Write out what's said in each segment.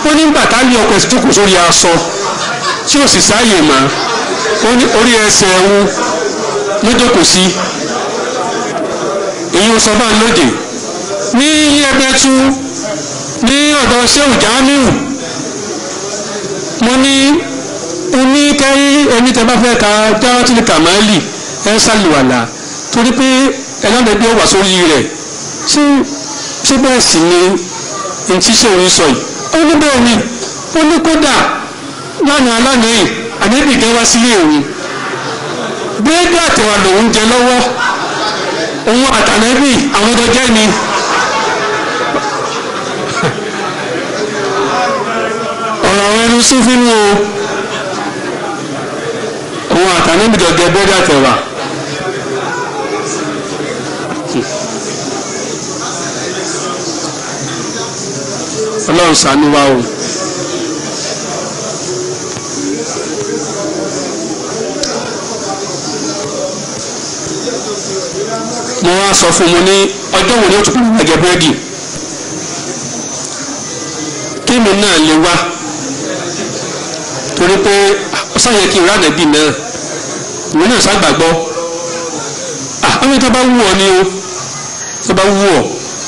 ó ní bàtà ní ọkọ̀ ẹ̀sìn jókòó sórí aṣọ tí ò sì sáàyè mọ́ ó ní orí ẹsẹ̀ ẹ̀hún ló jókòó sí èyí ń sọ bá ń lóde ní ẹgbẹ́tú ní ọ̀dọ̀ sẹ́wù jámíù mo ní oní kẹ́rí ẹni tẹ́ bá fẹ́ ka jáwátìlì kàmáàlì ẹ̀ ṣàlùwàlà torí pé ẹlọ́dẹ̀ẹ́bí ó wà sórí rẹ̀ ṣé ṣé bẹ́ẹ̀ sì ni ntí sòrí sọ yìí ó ní bẹ́ẹ̀ ni ó ní kódà lánàá lánàá yìí àdébì gan wá sílé òun búrẹ́dì àtẹ̀wà lòún jẹ lọ́wọ́ òun àtàlẹ́bì àwọn ọjọ́ jẹ́ ni. ọ̀rọ̀ àwọn ẹni sún fínú o òun àtàlẹ́bì jọ jẹ búrẹ́dì àtẹ̀wà. ọlọ́run ṣàánú wa o. mo wá sọ fún mo ní ọjọ́ wo ni ó tún kúrò ẹ̀jẹ̀ búrẹ́dì kémi náà lè wá torí pé ó sáyẹ kí n rà nẹ́bì náà ìwé náà ságbàgbọ́ ọmọ tó bá wù ọ ni o tó bá wù ọ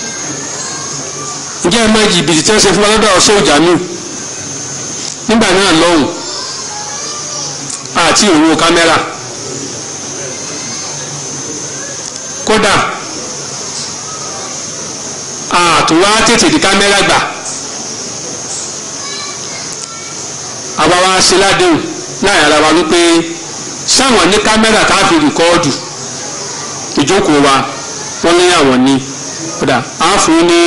ǹjẹ́ ẹ mọ jìbìtì tí wọ́n ṣe fún wa lọ́dọ̀ ọ̀ṣẹ́ òjànú nígbà náà lọ́hùn àti ìrò kámẹ́rà kódà àtúwá tètè di kámẹ́rà gbà àwa wa ṣe ládéhùn láàrin ara wa wípé sáwọn ní kámẹ́rà tá a fi rìkọ́ọ̀dù ìjókòó wa wọ́n ní àwọn ní kódà á fún ní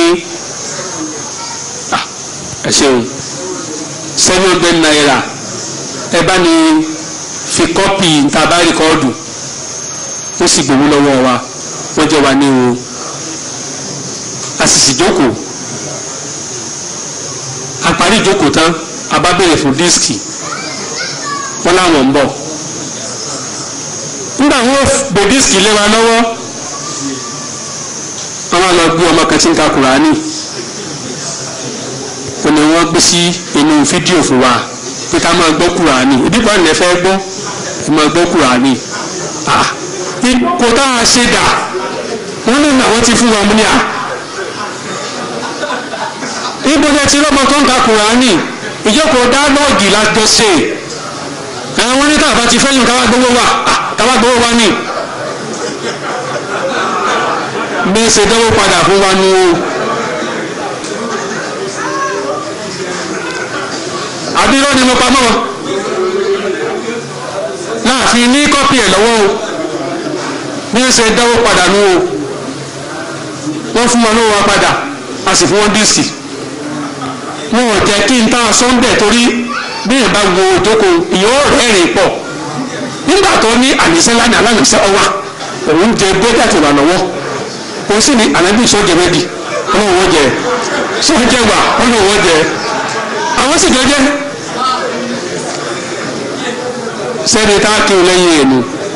ẹ ṣeun seven hundred naira ẹ bá ní fi kọ́pì ntaba rìkọ́ọ̀dù ó sì gbowó lọ́wọ́ wa wọ́n jẹ́ wa ní o a sì sì jókòó a parí ìjókòó tán a bá béèrè fún díìskì wọ́n láwọn ń bọ̀ nígbà wọn gbé díìskì lé wa lọ́wọ́ wọ́n máa lọ gbé ọmọ kan tí ń ka kùránì ni wọ́n gbé sí inú fídíò fún wa pé ká máa gbọ́ kùránì ibi kan lè fẹ́ gbọ́ ẹ máa gbọ́ kùránì kò tá a ṣe dà wọ́n ní àwọn ti fún wa mú ní à ibo jẹ́ ti lọ́mọ tó ń ka kùránì ìjókòó dálọ́ọ̀gì lájọ ṣe àwọn ní káàbá ti fẹ́yìn káwá gbowó wa káwá gbowó wa ní bí ṣe dánwó padà fún wa ní o. àbí irọ́ ni mo pamọ́ wọn láàfin ní kọ́pì ẹ̀ lọ́wọ́ o bí wọ́n ṣe dáwó padà nù o wọ́n fún wọn lówó wa padà a sì fún wọn díìsì wọn ò jẹ́ kí n tá a sọ́ńdẹ̀ torí bí yẹn bá wo ìjókòó ìyó rẹ́rìn pọ̀ nígbà tó ní àníṣe lánàá alánàṣẹ ọwà òun jẹ bẹ́ẹ̀dì àti ìwà lọ́wọ́ òun sì ní ànábì sọ́jẹ́ bẹ́ẹ̀dì ọlọ́run wọ́n jẹ sọ́jẹ́ wà ọlọ́run wọ́n jẹ àwọn sì jẹjẹ sẹ́ni tá a kí o lẹ́yìn ẹ̀nu.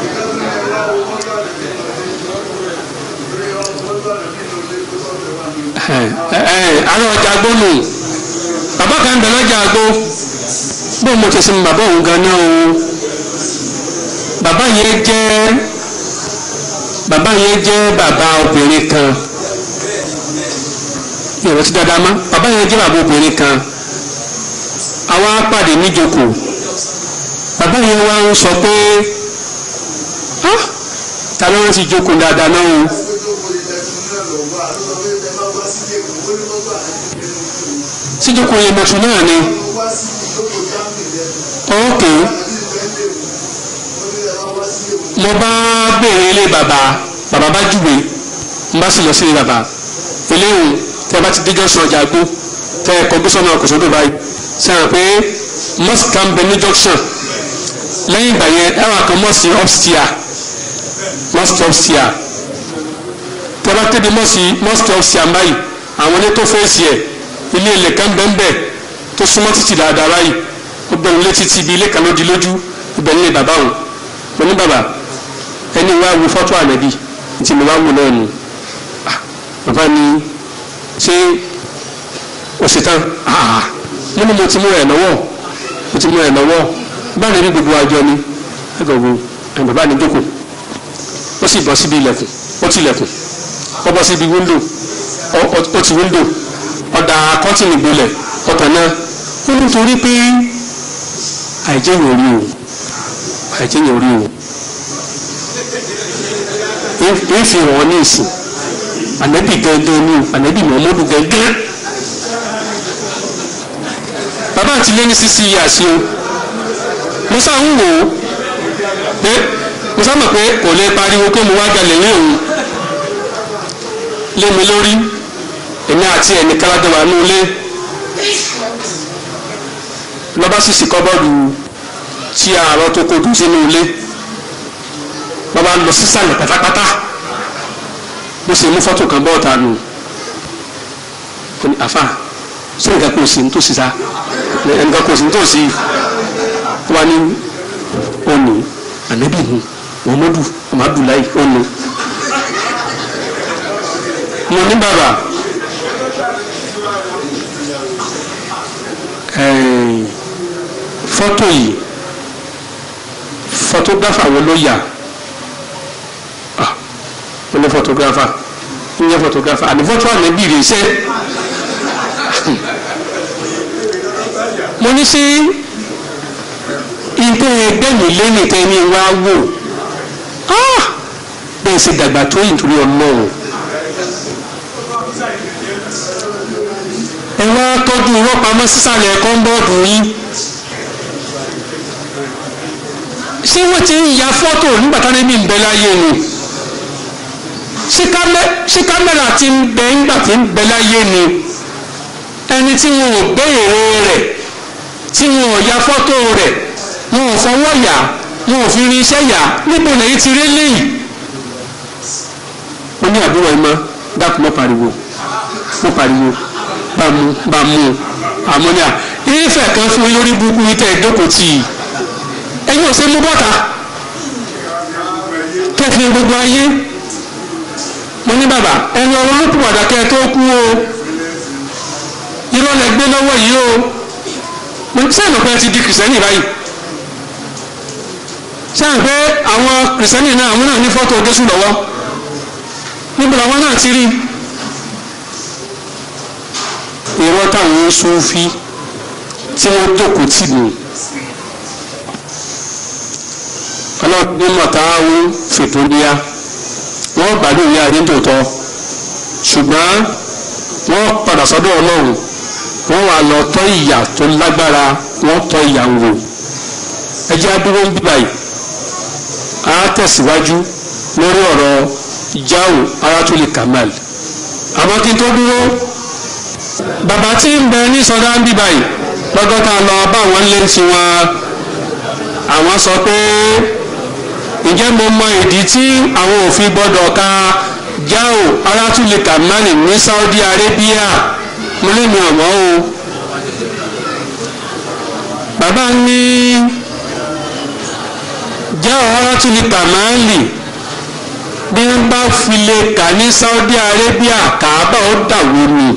àlọ́ ọjà gbónú bàbá kan bẹ̀ lọ́jà àgbo bó mo ti sin bàbá òun gan náà o bàbá yẹn jẹ́ bàbá yẹn jẹ́ bàbá obìnrin kan ìrọ̀tí dáadáa má bàbá yẹn jẹ́ bàbá obìnrin kan àwa pàdé níjókòó bàbá yẹn wá ń sọ pé ta ló ń ti jókòó dáadáa náà o. síjókòó yẹn mọ̀tún náà ni ok mo bá béèrè ilé bàbá bàbá bá júwe mo bá sì lọ sí ilé bàbá eléyìí tẹ bá ti déjọ́ sọ ọjà gbó tẹ ẹ kọ gbósọ́nà ọkọ̀sọ́dọ̀ báyìí sẹ́yìn pé mosque kan bẹ ní junction lẹ́yìn ìgbà yẹn ẹ wà kan mosque upstairs mosque upstairs tẹ bá tẹ́bi mosque upstairs báyìí àwọn ilé tó fèsì ẹ̀ ilé ilẹ̀ kan bẹ́ẹ̀ tó súnmọ́ títì dáadáa báyìí ó bẹ̀rù létí ti ibi ilé kan ló di lójú ibẹ̀ nílé bàbá òun mo ní bàbá ẹni wá wo fọ́tò ànábì tí mo wá wò náà nù bàbá ni ṣé o ṣe tán mo ní mo ti mú ẹ̀ lọ́wọ́ mo ti mú ẹ̀ lọ́wọ́ báyìí ní gbogbo àjọ ni ẹgbẹ́ wo ẹ̀ bàbá ní jókòó ó sì bọ́ síbi ilẹ̀kùn ó ti ilẹ̀kùn ó bọ́ síbi wíńdò ó ti wíńdò ọ̀dà kọ́tìnì gbolẹ̀ ọ̀tàn náà ó nítorí pé àìjẹ́yìn orí o àìjẹ́yìn orí o ń fi hàn ní ìsìn ànábì gẹ́gẹ́ ní ànábì mọ́mọ́dù gẹ́gẹ́ bàbá àti lé ní sísí yíyà sí o musa ń wò ó pé musa mọ̀ pé kò lè pariwo pé mo wá jalè ní òun lé mi lórí èmi àti ẹnì kálájọ wà ní ilé lọ́ba sì sì kọ́bọ́ọ̀dù tí àárọ̀ tó kó dùn sínú ilé bàbá lọ sísàlẹ̀ pátápátá bó ṣe mú fọ́tò kan bọ́ọ̀tà nù ó ní àfà ṣé nǹkan kò sí nítòsí sa nǹkan kò sí nítòsí wà ní òní ànábì nù muhammadu amadu-layi òní mo ní bàbá fọ́tò yìí fọ́tógáfà wo ló yà ah mo ní fọ́tógáfà ń yẹ fọ́tógáfà àní fọ́tò ànábì rè ṣe mo ní sí ilé ẹgbẹ́ mi lẹ́yìn tẹ́ni wá wò ah bẹ́ẹ̀ ṣe dàgbà tó yìí nítorí ọlọ́run ẹ wá tọ́jú irọ́ pamọ́ sísàlẹ̀ kọ́ńbọ́ọ̀dù yín ṣé wọ́n ti ń ya fọ́tò nígbà tá níbi ń bẹ láyé ni ṣé kámẹ́rà ti ń bẹ nígbà tí ń bẹ láyé ni ẹni tí wọn ò gbé èrè rẹ̀ tí wọn ò ya fọ́tò rẹ̀ wọn ò fọwọ́ yà wọn ò fi rin iṣẹ́ yà níbo lẹ́yìn ti rí léyìí. wọ́n ní àbúrò ẹ̀ mọ́ dákun mọ́ pariwo mọ́ pariwo bá mú bá mú àmọ́níà ìfẹ́ kan fún lórí burúkú yìí tẹ̀ ìjókòó tì í ẹ̀yin ò ṣe mú bọ́ta kẹfì gbogbo ayé mo ní bàbá ẹni ọ̀rọ̀ ló pùpàdà kẹ́ ẹ tó kú o irọ́ lẹ gbé lọ́wọ́ yìí o mo ní sẹ́yìn pé ẹ ti di kìrìsìtẹ́nì báyìí sẹ́yìn pé àwọn kìrìsìtẹ́nì náà àwọn náà ní fọ́tò Jésù lọ́wọ́ níbo làwọn náà ti rí irọ́ táwọn Súfí tí wọ́n jókòó tì mí ọlọ́dún mọ̀táwó fìtúndíá wọ́n gbádùn ní ayé tòótọ́ ṣùgbọ́n wọ́n padà sọ́dọ̀ ọlọ́run wọ́n wà lọ tọ́ ìyà tó lágbára wọ́n tọ́ ìyà ń wò ẹjẹ́ adúró ń bíbá yìí á tẹ̀síwájú lórí ọ̀rọ̀ jáwò arátúlẹ̀ kamal àmọ́ kí n tó dúró bàbá tí ń bẹ ní sọdá ń bíbá yìí lọ́gọ́ta lọ bá àwọn lé tiwọn àwọn sọ pé ǹjẹ́ mo mọ ìdí tí àwọn òfin gbọ́dọ̀ ka jáò arátúlẹ̀ kàmánì ní Saudi Arabia mo lè mi ọ̀mọ́ o bàbá ní jáò arátúlẹ̀ kàmánì bí wọ́n bá fi lè kà ní Saudi Arabia kàábà ó dàwó ni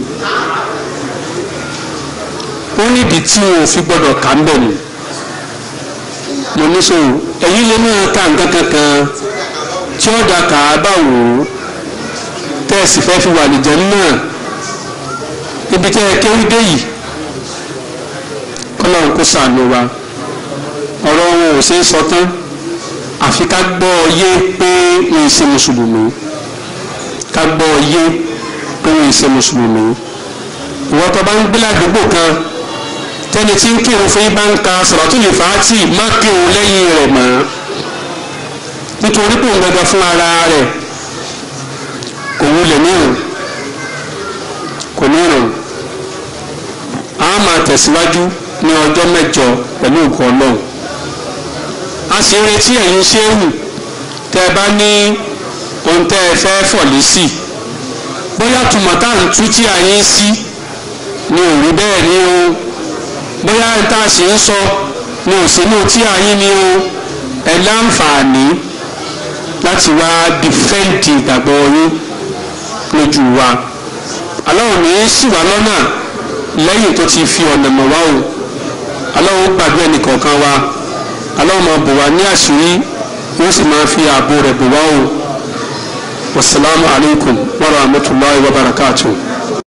ó nídìí tí wọn ò fi gbọ́dọ̀ kà ń bẹ̀ ni mo ní sọ èyí lè máa ka nǹkan kankan tí ó da kàábà wò ó tẹ́ẹ̀sì fẹ́ fi wà nìjẹ́ náà ibi tẹ́ ẹ kéwú dé yìí kọ́lọ́run kó sànù wa ọ̀rọ̀ wọn ò ṣeé sọ tán àfi ká gbọ́ ọ yé pé wọn ì ṣe mùsùlùmí ká gbọ́ ọ yé pé wọn ì ṣe mùsùlùmí ìwọ́n tó bá ń gbé ládùúgbò kan tẹni tí ń kírun fún yín bá ń ka sọ̀rọ̀tún lè fàátì má kírun lẹ́yìn rẹ̀ mọ́ nítorí pé òun gbẹgbẹ fún ara rẹ̀ kò wulẹ̀ nírun kò nírun a máa tẹ̀síwájú ní ọjọ́ mẹ́jọ pẹ̀lú ògùn ọlọ́run a sì ń retí ẹ̀yin ṣéwù tẹ́ ẹ bá ní ohun tẹ́ ẹ fẹ́ fọ̀lé sí bóyá tùmọ̀tà ń tú tí a yín sí ni ò rí bẹ́ẹ̀ ní o bóyá tá a sì ń sọ ní òsínú tí a yín ni o ẹ láǹfààní láti wá dìfẹ́ǹtì ìgbàgbọ́ yín lójú wa aláwọ̀ ní í sì wá lọ́nà lẹ́yìn tó ti fi ọ̀nà mọ̀ wá o aláwo gbàdúrà ẹnìkọ̀ọ̀kan wa aláwo máa bò wá ní àṣírí yóò sì máa fi ààbò rẹ̀ bò wá o wasalaamu alaykum wa rahmatulahi wa barakatuh.